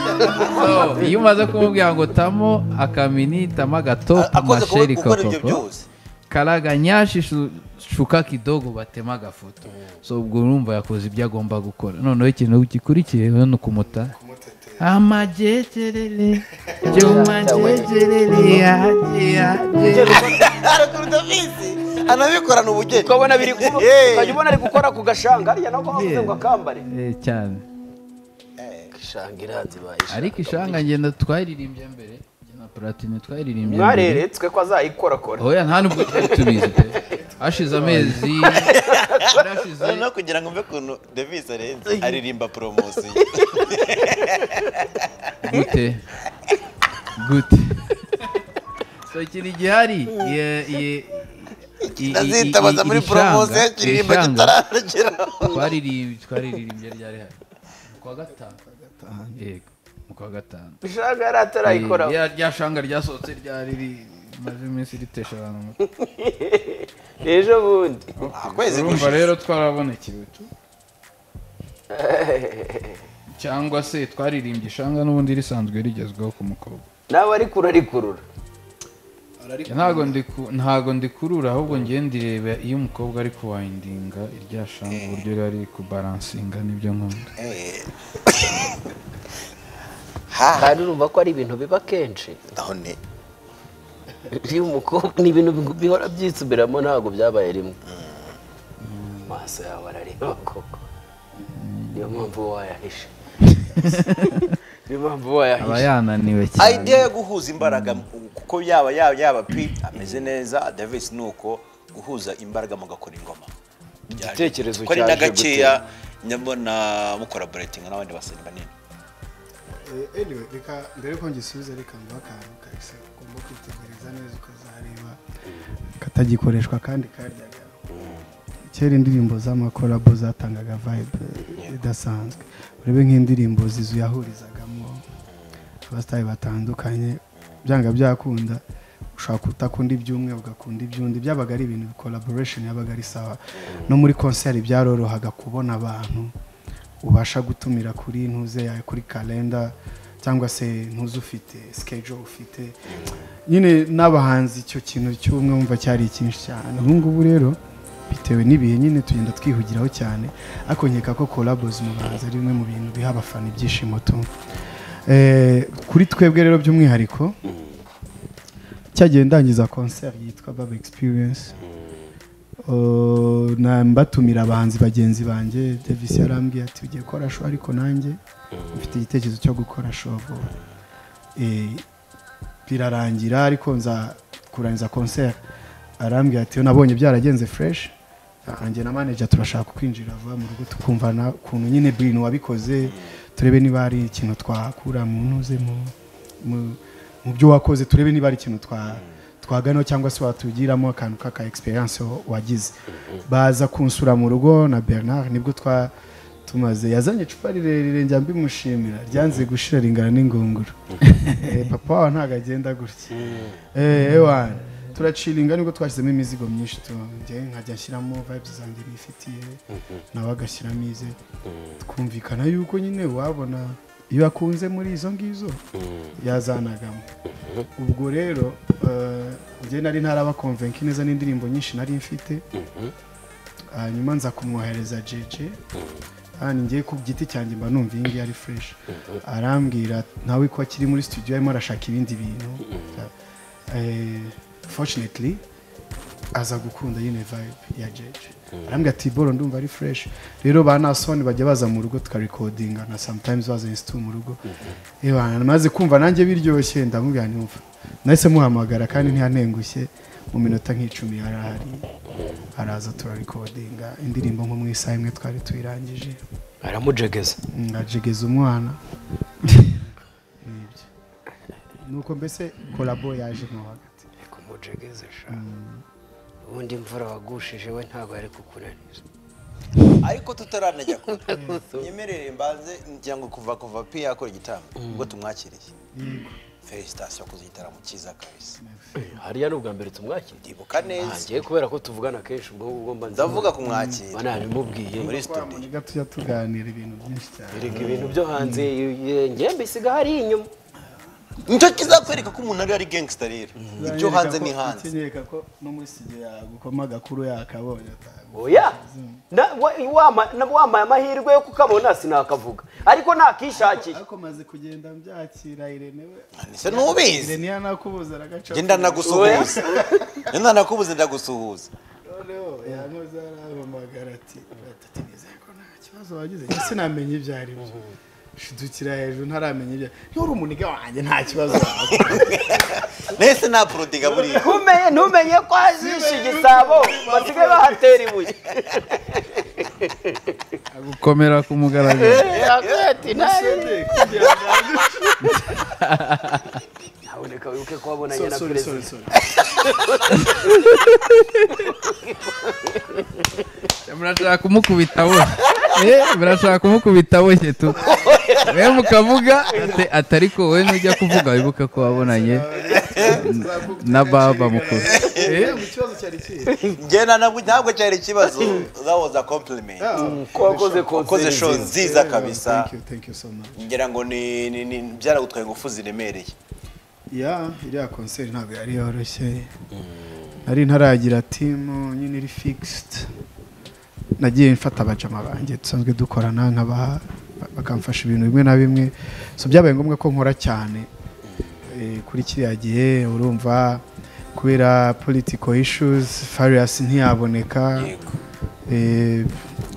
So, iyo umaze kumubwira ngo tamo akamini tama gatopu akoze kuba- masheri gukora ibyo kapopo byose karaga nyashi shu- shuka kidogo batema agafoto so ubwo urumva yakoze ibyo agomba gukora noneho ikintu gikurikiye ni ukumuta amajejerere byo majejerere yaje yaje arakurutamisi anabikorana ubugeni ukabona biri kuba Eh. ukajya ubona ari gukora ku gashanga hariya nako bavuze ngo akambare Eh, cyane ishanga iranze bayishaka ariko ishanga ngenda twayiririmbye mbere njye na platini twayiririmbye mbere mwareretswe ko azayikorakora oya nta nubwo twari tubizi pe hashize amezi hashize no kugira ngo mbe ukuntu davis arenze aririmba poromosiyo gute gute so ikintu gihari ye- ye- i- i- i- azitabaza i- muri iri poromosiyo shanga, y'ikiririmbo iri shanga kitararageraho twaririmbye twaririmbye ryari hari mu kwa gatanu yego mu kwa gatanu ishanga yari atarayikoraho Rya- rya shanga ryasohotse ryari ri- rimaze iminsi ritesha abantu umutwe. ejo bundi kwezi urumva rero twarabonekewe tu cyangwa se twaririmbye ishanga n'ubundi risanzwe rigezweho ku mukobwa nawe ari kurarikurura ntago ndiku- ntago ndikurura ahubwo ngiye ndireba iyo umukobwa ari kuwayindinga irya shanga uburyo yari kubaransinga nibyo nkunda kandi urumva ko ari ibintu biba kenshi none iyo umukobwa ni ibintu bigu- bihora byisubiramo ntabwo byabaye rimwe amaso yawe arareba koko niyo mpamvu wayahishe niyo mpamvu aba wayahishe yananiwe idea cyane yo guhuza imbaraga mu- kuko yaba yaba yaba pi ameze neza davis ni uko guhuza imbaraga mugakora ingoma igitekerezo ko ari cyaje na gutera. gakeya nyabona mukoraboratinga n'abandi basani banini Eh, anyway, reka mbere ko ngisubiza reka mbaho akantu kahise ugomba kwitegereza neza ukazareba katagikoreshwa kandi karyaga kera indirimbo z'amakorabo zatangaga vibe idasanzwe urebe nk'indirimbo zizuyahurizagamo abasitari batandukanye byanga byakunda ushobora kutakunda iby'umwe ugakunda iby'undi byabaga ari ibintu collaboration yabaga ari sawa no muri concert byarorohaga kubona abantu ubasha gutumira kuri ntuze yawe kuri kalenda cyangwa se ntuze ufite schedule ufite nyine n'abahanzi icyo kintu cy'ubumwe wumva cyari icyinshi cyane ubu ngubu rero bitewe n'ibihe nyine tugenda twihugiraho cyane ariko nkeka ko collabos mu bahanzi ari bimwe mu bintu biha abafana ibyishimo tu Eh, kuri twebwe rero by'umwihariko cyagiye ndangiza concert yitwa Baba Experience Uh, na mbatumira abahanzi bagenzi banjye davis yarambwiye ati ugiye gukora show ariko nanjye mfite igitekerezo cyo gukora show vuba Eh, birarangira ariko nza kurangiza concert arambwira ati "Yo, nabonye byaragenze fresh nanjye na manager turashaka kwinjira vuba mu rugo tukumvana ukuntu nyine bintu wabikoze turebe niba hari ikintu twakura mu ntuze mu mu- mu byo wakoze turebe niba hari ikintu twa twaganaho cyangwa se watugiramo akantu k'aka experience wagize baza kunsura mu rugo na Bernard nibwo twa tumaze yazanye icupa rirerire njya mbimushimira ryanze gushira ringana n'ingunguru Eh, papa wawe ntabwo agenda gutya Eh, ewana turaciringa nibwo twashyizemo imizigo myinshi tu njye nkajya nshyiramo vibes zanjye nifitiye nawe agashyiramo ize twumvikana yuko nyine wabona iyo akunze muri izo ngizo yazanagamo ubwo rero eh, njye nari ntarabakonvenki neza n'indirimbo nyinshi nari mfite hanyuma nza kumwohereza jeje kandi ngiye ku giti cyanjye mba numva iyi ngiyi ari fresh arambwira nawe ko akiri muri studio arimo arashaka ibindi bintu Eh, fortunately aza gukunda nyine vibe ya jeje arambwira ati boro ndumva ari fresh rero ba nasoni bajya baza mu rugo tukarikodinga na sometimes bazanye situ mu rugo maze kumva nanjye biryoshye ndamubwira ntiwumva nahise muhamagara kandi ntiyantengushye mu minota nk'icumi yari ahari araza turarikodinga indirimbo nko mu isaha imwe twari tuyirangije aramujegeza ngajegeza umwana Nibyo. nuko mbese korabo yaje mo hagati kumujegeza sha ubundi imvura wagushije we ntabwo yari kukunaniza ariko tutaranajya kure nyemerere mbanze ngira ngo kuva kuva pi yakora igitambo ubwo tumwakiriye felicitasiyo ku gitaramo cyiza kabisa hariya ni ubwa mbere tumwakiriye ndibuka neza ngiye kubera ko tuvugana kenshi ubwo ubwo mba nzi- ndavuga kumwakira bana nabimubwiye muri twamenya studio tujya tuganira ibintu byinshi cyane erega ibintu byo hanze ngiye mbisiga hari inyuma nicyo kizakwereka ko umuntu ari ari gangster rero ibyo hanze ni hanze Ikanyereka ko no muri studio yagukoma agakuru yakabonye oya Na- wa- wama- na- wamaye amahirwe yo kukamona sinakavuga ariko nakishakira ariko maze kugenda mbyakira irene we ese ntubizi irene yanakubuza aragaca genda ndagusuhuza genda ndakubuze ndagusuhuza noneho yankoze arampamagara ati batatu nizeye ko nta kibazo wagize njye sinamenye ibyo ari byo shidukira hejuru ntaramenya ibyo nturi umuniga wanjye nta kibazo wawe nese nta prodiga buriya ntumenye ntumenye ko hazishe igisabo basigaye bahatera ibuye gukomera ku mugaragaro Senderi, kugira ngo haboneka wibuke ko wabonanye So- na sorry, sorry, perezida sorry. murashaka kumukubita we Eh, murashaka kumukubita boshye tu we mukavuga ate- atari ko wowe nujya kuvuga wibuke ko wabonanye na baba mukuru Eh, mu kibazo cyari kihe ngena nabwo ntabwo cyari ikibazo zawoza compliment ko wakoze ukoze show konseri nziza kabisa thank you thank you so much ngira ngo ni ni- ni- byaragutwaye ingufu ziremereye ya iriya konseri ntabwo yari yoroshye nari ntaragira timu nyine iri fixed nagiye mfata abajama banjye dusanzwe dukorana nkabaha bakamfasha ibintu bimwe na bimwe so byabaye ngombwa ko nkora cyane Eh, kuri kiriya gihe urumva kubera political issues farious ntiyaboneka Eh,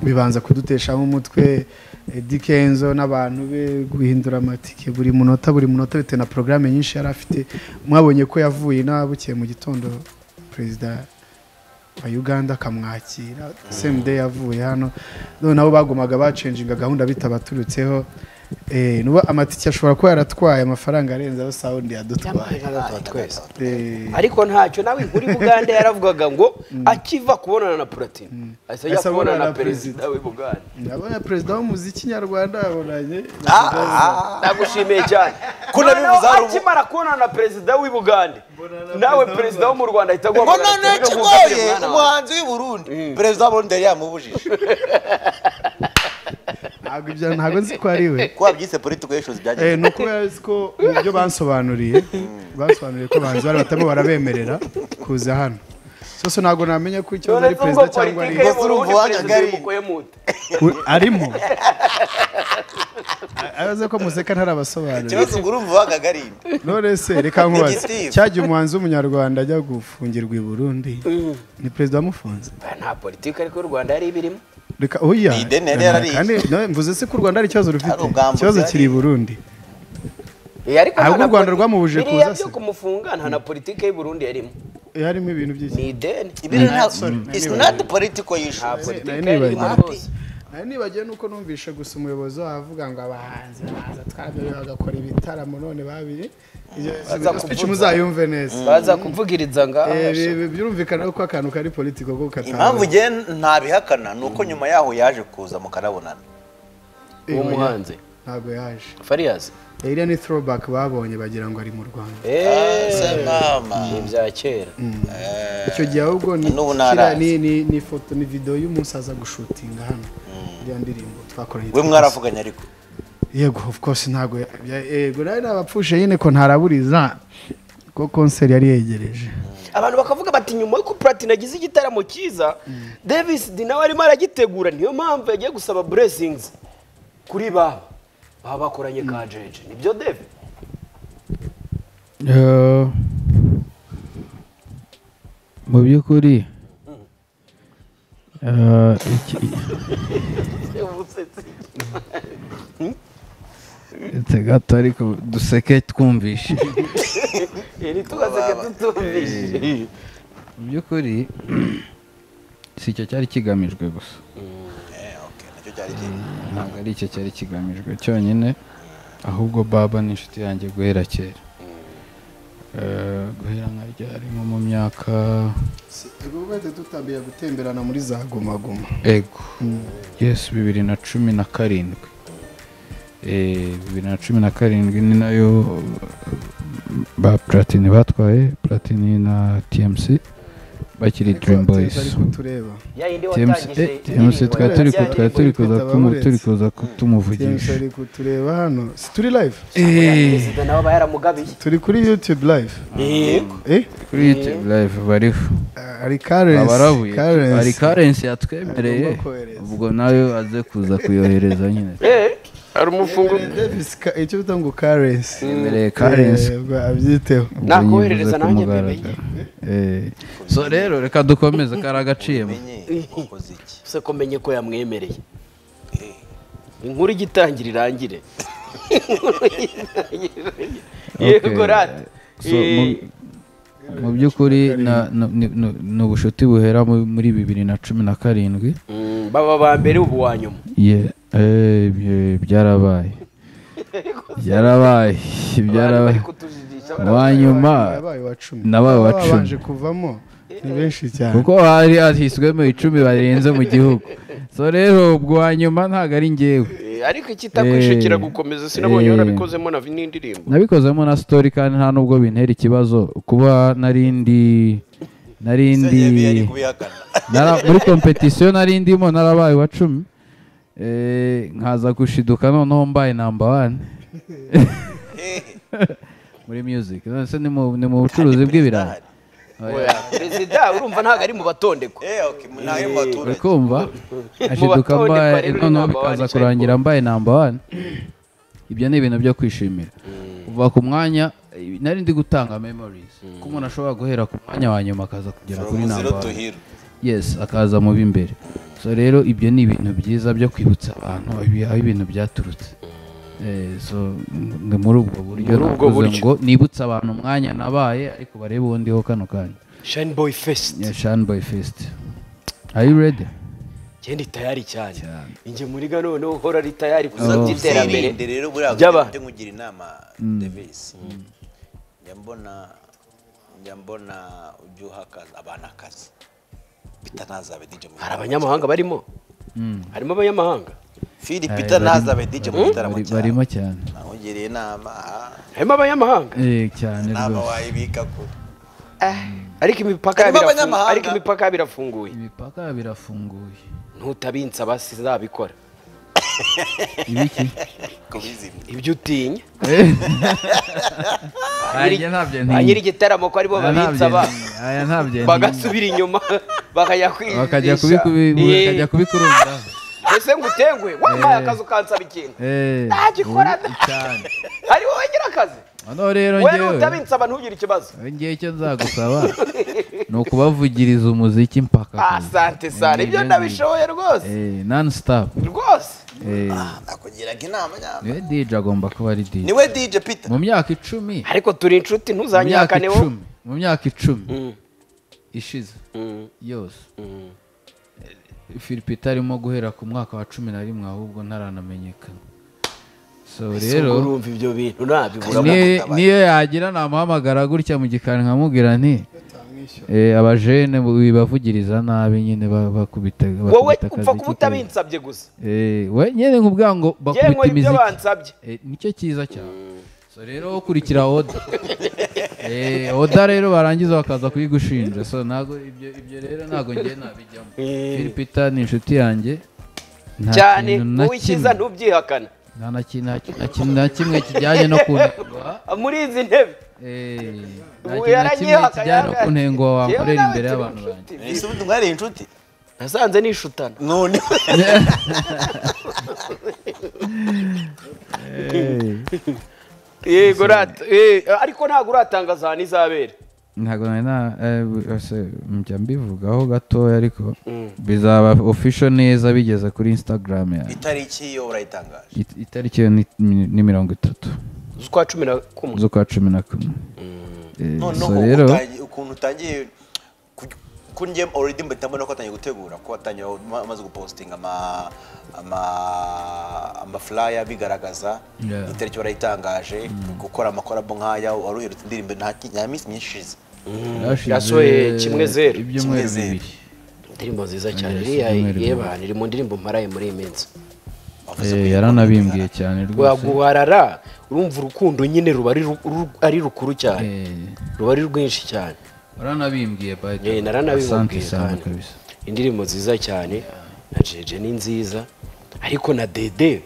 bibanza kuduteshamo umutwe eh, dikenzo n'abantu be guhindura amatike buri munota buri munota bitewe na porogaramu nyinshi yari afite mwabonye ko yavuye inabukiye mu gitondo perezida wa uganda akamwakira same day yavuye hano none nabo bagumaga bacenjinga gahunda bitabaturutseho Eh, nuba amatike ashobora kuba yaratwaye amafaranga arenze ayo sawundi yadutwaye twese Eh, ariko ntacyo nawe muri bugande yaravugaga ngo akiva kubonana na platini ahise ajya Ahise kubonana na abonana na perezida w'ubugande ndabona perezida w'umuziki nyarwanda yabonanye nagushimiye cyane Kuna Noneho bivuze hari ubu- akimara kubonana na perezida w'i bugande nawe perezida wo mu rwanda ahita ngo aguhamagara none ati, "Ngwino kigoye nkuzanire umwana wawe." umuhanzi w'i burundi perezida wa burundi yari yamubujije ntabwo ibyo ntabwo nzi ko ari we ko wabyise political issues Eh, byagize ni uko yazi ko ibyo bansobanuriye bansobanuriye ko abahanzi bari batarimo barabemerera kuza hano sose ntabwo namenya ko ikibazo Dore ari zumva perezida cyangwa ari politike we. yo mu Burundi, Urumva perezida wajyaga ari- y'umukoyemuta. U- arimo A- abaze ko museka ntarabasobanurira ikibazo ngo urumva wahaga ari none se reka nkubaze Igitiba. cyagiye umuhanzi w'umunyarwanda ajya gufungirwa i burundi ni perezida wamufunze nta politiki ariko y'u rwanda yari ibirimo reka oya Ni ideni yari yarariye. kandi no, mvuze se ko u rwanda hari ikibazo rufite Hari ubwambuzi ikibazo yari- kiri i burundi Eh, ariko Ahubwo nta na u Rwanda politi- rwamubujije biriya kuza byo se. kumufunga nta na politiki y'u Burundi yarimo Eh, harimo ibintu by'iki ni ideni ibi nta sorry, it's nanibagiwe. not political nta issues politiki nari yarimo nibagiwe. rwose nari nibagiwe nuko numvishe gusa umuyobozi wabo avuga ngo abahanzi baza twaraberewe bagakora ibitaramo none babiri Baza speech kuvuga. muzayumve neza baza kuvugiriza ngaho Eh, bi- bi- byumvikana ko akantu kari politiko ko impamvu njye ntabihakana ni uko nyuma yaho yaje kuza mukarabonana uwo muhanzi ntabwo yaje fariyazi Eh, iriya ni throwback babonye bagira ngo ari mu rwanda se eee mama ni ibya kera icyo gihe ahubwo ni n'ubu kiriya ntaraza. ni- ni- ni foto ni video y'umunsi aza gushutinga hano iriya ndirimbo twakoranye we mwaravuganye ariko yego of course ntabwo ya- ya- yego nawe nabapfushe nyine ko ntaraburiza ko konseri yari yegereje abantu bakavuga bati nyuma yuko platini agize igitaramo cyiza davis di nawe arimo aragitegura niyo mpamvu yagiye gusaba blessings kuri baba baba bakoranye ka jeje nibyo devi Eh, mu by'ukuri eh, iki- uretse gato ariko duseke twumvishe iri tugaseke tutumvise mu by'ukuri si icyo cyari kigamijwe gusa Eh, okay, nacyo cyari kiri ntabwo ari icyo cyari kigamijwe cyonyine ahubwo baba n'inshuti yanjye guhera kera Eh, guhera nka ryari nko mu myaka ubwo bwahise dutangira gutemberana muri za gumaguma ego yesi bibiri na cumi na karindwi Eh, bibiri na cumi na karindwi ni nayo ba platini batwaye platini na tmc bakiri dream boys tureba ya yindi watangije tmc twari turi ku- twari turi kuza kumu- turi kuza tmc kutumuvugisha ari kutureba hano si turi live Eh, perezida nawe aba yaramugabiye turi kuri youtube live yego eh kuri youtube live bariho ari karensi abarabuye hari karensi karensi yatwemereye Agomba kohereza. ubwo nawe aze kuza kuyohereza nyine eh hari umufunguzo Davis, ka- icyo bita ngo karensi yemereye karensi abyiteho ubwo Nakoherereza yivuze ku nanjye mugaragaro. Eh, so rero reka dukomeze kari agaciro menye wakoze iki se ko menye ko yamwemereye Eh, inkuru igitangira irangire Inkuru igitangira irangire. yego Okay. rati So, mu- mu by'ukuri na- na- ni ni- ni ubucuti buhera mu- muri bibiri na cumi na karindwi Mm, baba ba mbere ubu wa nyuma Ye- eh, bye- byarabaye byarabaye Abantu bari byarabaye kutujijisha wa nyuma yabaye wa cumi nabaye wa cumi. babanje kuvamo ni benshi cyane kuko hari hashyizwemo icumi barenze mu gihugu so rero ubwo wa nyuma ntabwo ari njyewe Eh, ariko ikitakwishakira Eh, gukomeza sinabonye eh. warabikozemo na n'indirimbo nabikozemo na story kandi nta nubwo bintera ikibazo kuba narindi se yewe yari narindi kubihakana nara- muri kompetisiyo narindimo narabaye wa cumi Eh, nkaza gushiduka noneho mbaye namba wani Eh, muri music none se ni mu- ni mu bucuruzi bw'ibirayi Perezida Oya, perezida urumva ntabwo ari mu batondekwa Eh, okay, nawe mu uri baturage kumva ashiduka batonde kwa mbaye rero noneho number one bikaza cyane kurangira mbaye namba wani ibyo ni ibintu byo kwishimira kuva ku mwanya eh, nari ndi gutanga memories ko umuntu ashobora guhera ku mwanya wa nyuma akaza kugera kuri from namba zero to wani hero yes akaza mu b'imbere so rero ibyo ni ibintu byiza byo kwibutsa abantu ibi- aho ibintu byaturutse Eh, so ni muri ubwo buryo Muri ubwo navuze buryo. ngo nibutse abantu umwanya nabaye ariko barebe uwundiho kano kanya shine boy fest ya shani boy fest are you ready ngende tayari cyane Cyane. inge muri gano noneho uhora ari tayari gusa Oh. by'iterambere Uzirinde rero buriya Byaba. mfite nkugira inama Davis njya mbona njya mbona ujya uha akazi abantu akazi Peter ntazabe DJ mu hari abanyamahanga barimo harimo abanyamahanga Phil Peter ntazabe DJ mu gitaramo Bari- cyawe barimo cyane nakugiriye inama ah, harimo abanyamahanga Eh, cyane inama rwose wayibika kure ariko imipaka Harimo birafungu- abanyamahanga. ariko imipaka birafunguye imipaka birafunguye ntutabinsa basi zabikora ibiki kubizimya ibyo utinya aya ntabyo ba nyiri ntinya igitaramo ko aribo Aya ntabyo babinsa ba ntinya. aya ntabyo ntinya bagasubira inyuma bakajya kwizisha bakajya kubikubi- bakajya kubikurundaho ese ngo utengwe wampaye akazi ukansaba ikintu Eh, Ntagikora ubu- cyane hari wowe ngira akazi noneho rero wowe njyewe n'utabinsaba ntugire ikibazo ngiye icyo nzagusaba ni ukubavugiriza umuziki mpaka Ah, kure. sante sare ibyo Nibyo ndabishoboye rwose Eh, non stop rwose Eh, nakugiraga inama nyama niwe DJ agomba kuba ari DJ niwe DJ Peter mu myaka icumi ariko turi inshuti mu myaka ntuzanyakaneho icumi mu myaka icumi ishize yose Eh, Philip arimo guhera ku mwaka wa cumi na rimwe ahubwo ntaranamenyekana so rero rero urumva ibyo bintu nabibura ni- uramuhamagara. niyo yagira namuhamagara gutya mu gikari nkamubwira nti Eh, abajene bu- bibavugiriza nabi nyine ba- bakubita wowe bakubita akazi upfa kuba k'akazi. utabinsabye gusa Eh, we nyine nkubwira ngo yewe bakubita nkora ibyo imiziki bansabye Eh, nicyo cyiza cyane so rero ukurikira oda Eh, oda rero barangiza bakaza kuyigushinja so ntago ibyo ibyo rero ntago ngiye nabijyamo Philipita ni inshuti yanjye nta cyane kintu na uwikiza kimwe- ntubyihakana nta na ki- nta ki- nta kintu na kimwe kijyanye no kunengwa Ah, muri izi ntebe Eh, nta ubu kintu na kimwe yaranyihakana kijyanye no kunengwa wankorera imbere turi y'abantu banjye inshuti. ese ubundi mwari inshuti nasanze nishutana none yego rata eh, ariko ntabwo uratangaza ahantu izabera ntabwo nari na eh, ese njya mbivugaho gatoya ariko bizaba official neza bigeze kuri instagram yanjye itariki yo urayitangaje It- itariki yo ni- ni ni mirongo itatu z'ukwa cumi na kumwe z'ukwa cumi na kumwe Eh, noneho so rero utangi- ukuntu utangiye kuri njye already mpita mbona ko atangiye gutegura ko atangiye amaze gupostinga ama ama amafuraya bigaragaza Yeah. itariki warayitangaje gukora amakorabo nk'aya wari uherutse indirimbo nta ki- nta minsi myinshi ishize Yashize yasohoye kimwe zeru. ibyumweru Kimwe zeru. bibiri indirimbo nziza cyane Yes, iriya icyumweru yebana iri mu ndirimbo mparaye muri iyi minsi Bavuze Eh, ko yaranabimbwiye cyane rwose waguharara urumva urukundo nyine ruba ari ru- ru- ari rukuru cyane Eh, ruba ari rwinshi cyane waranabimbwiye by the Eh, way. naranabimubwiye Asante sana kandi kabisa indirimbo nziza cyane na jeje ni nziza ariko na dede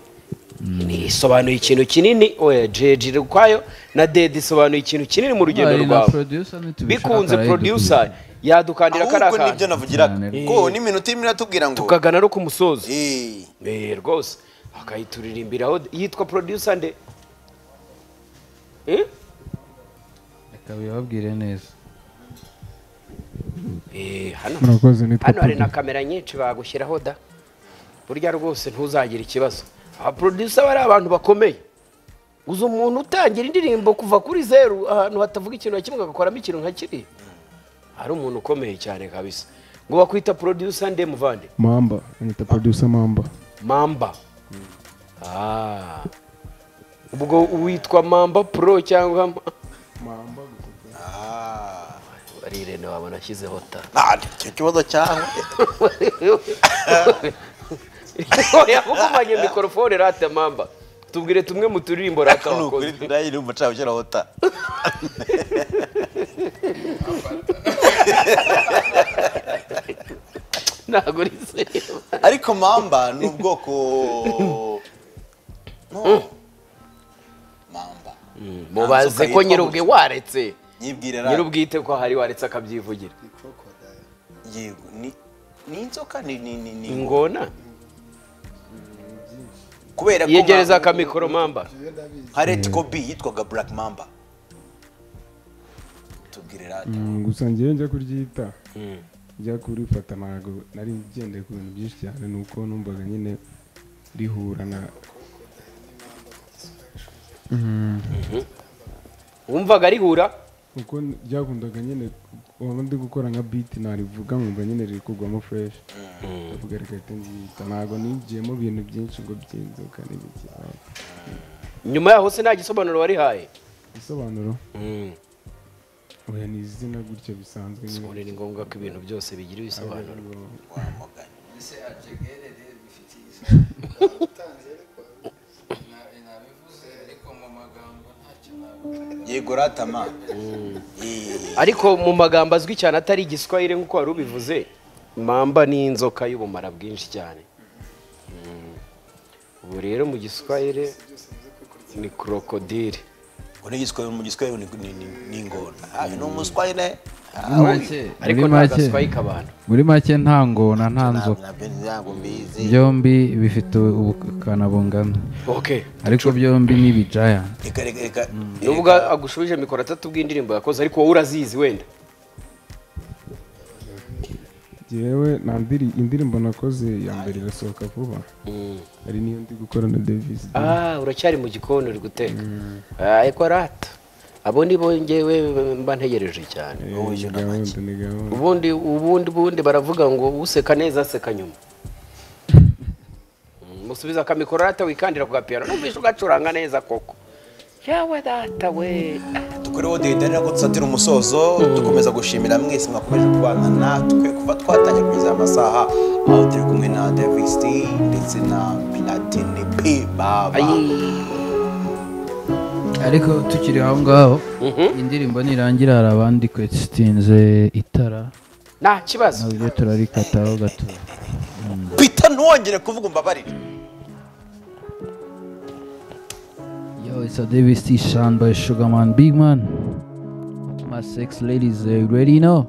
ni- isobanuye ikintu kinini oya jeje iri ukwayo na dede isobanuye ikintu kinini mu rugendo Ari na rwawe producer ntitubishaka bikunze arayidukura. producer yadukandira kariya ahubwo nibyo kantu navugiraga Cyane. ko n'iminota irimo iratubwira ngo tukagana no ku musozo eh, Eh, rwose akayituririmbiraho yitwa producer nde Eh? reka bibabwire neza Eh, hano murakoze nitwa hano hari Pablo. na kamera nyinshi bagushyiraho da burya rwose ntuzagira ikibazo abaproducer bari abantu bakomeye uzi umuntu utangira indirimbo kuva kuri zeru ahantu hatavuga ikintu na kimwe agakoramo ikintu nka kiriya ari umuntu ukomeye cyane kabisa ngo bakwita producer nde muvande mamba anita producer mamba mamba Ah. ubwo witwa mamba pro cyangwa Ma- ah, ari irene wabona ashyizeho ta nta- icyo kibazo cyawe yagumanye mikorofone rata mamba tubwire tumwe mu turirimbo rata ni ukuri wakoze nayo iri umuca ushyiraho ta ntabwo ari seriyo ariko mamba ni ubwoko no mamba mubaze ko nyirubwe waretse nyibwirira nyirubwite ko hari waretse akabyivugira yego ni ni inzoka ni ni ni ni ingona kubera ko yegereza mamba- akamikoro mamba harriet kobi yitwaga black mamba tubwire radio Mm, gusa njyewe njya kuryita njya kurifata ntabwo nari ngendeye ku bintu byinshi cyane ni uko numvaga nyine rihura na wumvaga rihura uko n- byakundaga nyine waba ndi gukora nka biti narivuga nkumva nyine riri kugwamo fresh ndavuga reka reka nziyita ntabwo ninjiyemo ibintu byinshi ngo by'inzoka n'ibiki ntabwo. nyuma yaho se nta gisobanuro warihaye igisobanuro oya ni izina gutyo bisanzwe nyine ubu ni ngombwa ko ibintu byose bigira ibisobanuro yego ratama ariko mu magambo azwi cyane atari igiswahili nk'uko wari ubivuze mamba ni inzoka y'ubumara bwinshi cyane Mm. ubu rero mu giswahili ni krokodile ngo n'igiswahili mu giswahili ni ni ni ni ingona Ah, uyu ni umuswahili muri make ariko muri nta make gaswahili k'abantu muri make nta ngona nta nzoka ntabyo ntabwo mbizi byombi bifite ubukana bungana okay ariko byombi ni ibijaya reka reka reka n'ubwo agushubije mikoro atatu bw'indirimbo yakoze ariko wowe urazizi wenda njyewe nta ndiri- indirimbo nakoze ya mbere irasohoka vuba hari n'iyo ndi gukora na davis ah uracyari mu gikoni uri guteka ariko arata abo ni bo njyewe mba ntegereje cyane Eh, ni gahunda ni gahunda ubundi ubundi ubundi baravuga ngo useka neza aseka nyuma Mm, musubize akamikoro arata wikandira ku gapiyano numvise ugacuranga neza koko yawe data we tukuriho duhitanira ko dusatira umusozo dukomeza gushimira mwese mwakomeje kubana natwe kuva twatangira kugeza aya masaha aho turi kumwe na davis D ndetse na pinatini p baba ariko tukiri aho ngaho indirimbo nirangira hari abandi kwesitinze itara nta kibazo nabyo turarikataho gato pita ntuwongere kuvuga umbabarire Yo, it's a Davis T Sean by Sugarman Big Man. My sex ladies they already know.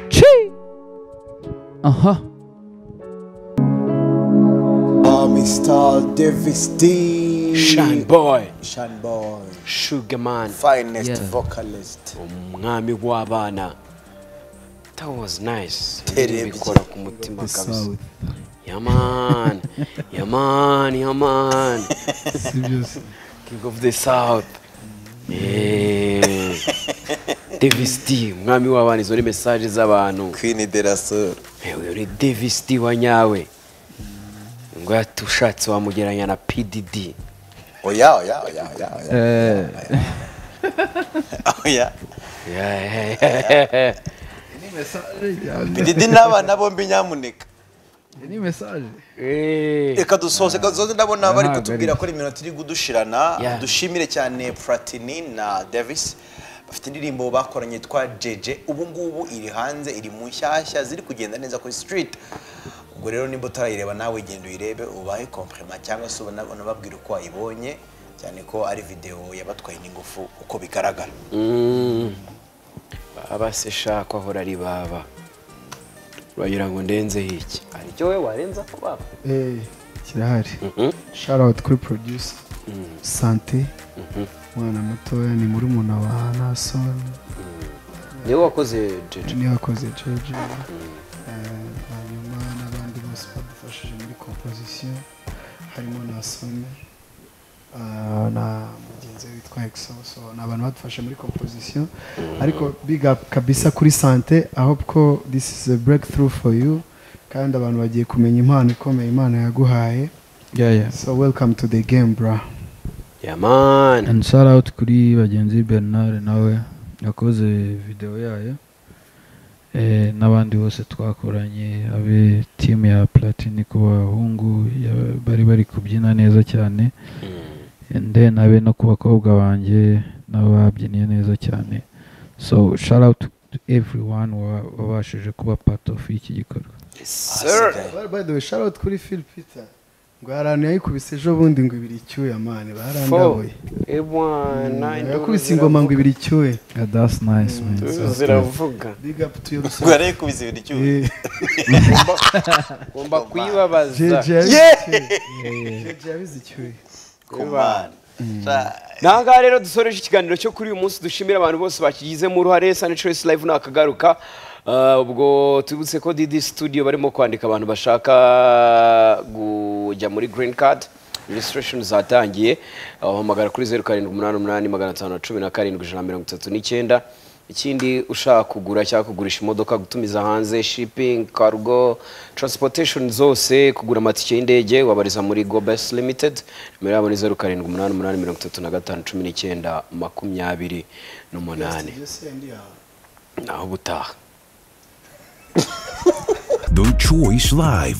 Chee! Uh huh. Mommy Star Davis D. shine boy Shine Boy. sugar man Finest Yeah. vocalist. umwami w'abana that was nice Terebye. bikora ku mutima kabisa yaman yaman yaman king of the south Eh. devisiti umwami w'abana izo ni mesaje z'abantu kwini de la soro yewe uri devisiti wa nyawe ngo yati ushatse wamugeranya na pdd oya oya oya oya oya Eh, oya Yeah. bididi n'abana bombi nyamuneka ni mesaje Eh. reka dusoze gazoze ndabona bari Ntabwo kutubwira ari. ko ari iminota iri gudushirana Yeah. dushimire cyane platini na davis bafite indirimbo bakoranye yitwa jeje ubu ngubu iri hanze iri mu nshyashya ziri kugenda neza kuri street ubwo rero nimba utarayireba nawe genda uyirebe ubahe komprima cyangwa se ubona- unababwire uko wayibonye cyane ko ari videwo yabatwaye n'ingufu uko bigaragara Mm. baba se shako ahora ari baba uragira ngo ndenzeho iki hari icyo we warenza ku baba Eh, kirahari Mhm. shout out kuri producer sante umwana mutoya ni muri umuntu wa nason niwe wakoze jeje niwe wakoze jeje Eh, hanyuma n'abandi bose badufashije muri composition harimo na soni eh, na mugenzi we witwa exoso ni abantu badufasha muri composition ariko big up kabisa kuri sante i hope ko this is a breakthrough for you kandi abantu bagiye kumenya impano ikomeye imana yaguhaye yeah, yeah. so welcome to the game bra yamani and shout out kuri bagenzi bernard nawe yakoze video yayo eh, n'abandi bose twakoranye abe timu ya platini ku bahungu ya- bari bari kubyina neza cyane and then abe no ku bakobwa banjye n'ababyiniye neza cyane so shout out to everyone wa- wabashije kuba part of iki gikorwa Ahasigaye. Well, by the way, shout out kuri Phil Peter. Ngo haranu yayikubise ejo bundi ngo ibiri icyuya mani barandabuye. Yakubise ingoma ngo ibiri icyuya. yeah, that's nice man That's nice. ziravuga Big up to your ubwo rero kubise ibintu icyuya Eh, ngomba kuyibabaza JJ yabize icyuya. JJ yabize icyuya. kumana Aha ngaha rero dusoreje ikiganiro cyo kuri uyu munsi dushimira abantu bose bakigizemo uruhare Sunny Choice Live nakagaruka Ah, ubwo tubutse ko Didi Studio barimo kwandika abantu bashaka kujya muri Green Card registration zatangiye wahamagara kuri zeru karindwi umunani umunani magana atanu na cumi na karindwi ijana na mirongo itatu n'icyenda ikindi ushaka kugura cyangwa kugurisha imodoka gutumiza hanze shipping cargo transportation zose kugura amatike y'indege wabariza muri gobes limited nimero yabo ni zeru karindwi umunani umunani mirongo itatu na gatanu cumi n'icyenda makumyabiri n'umunani naho ubutaha The Choice Live.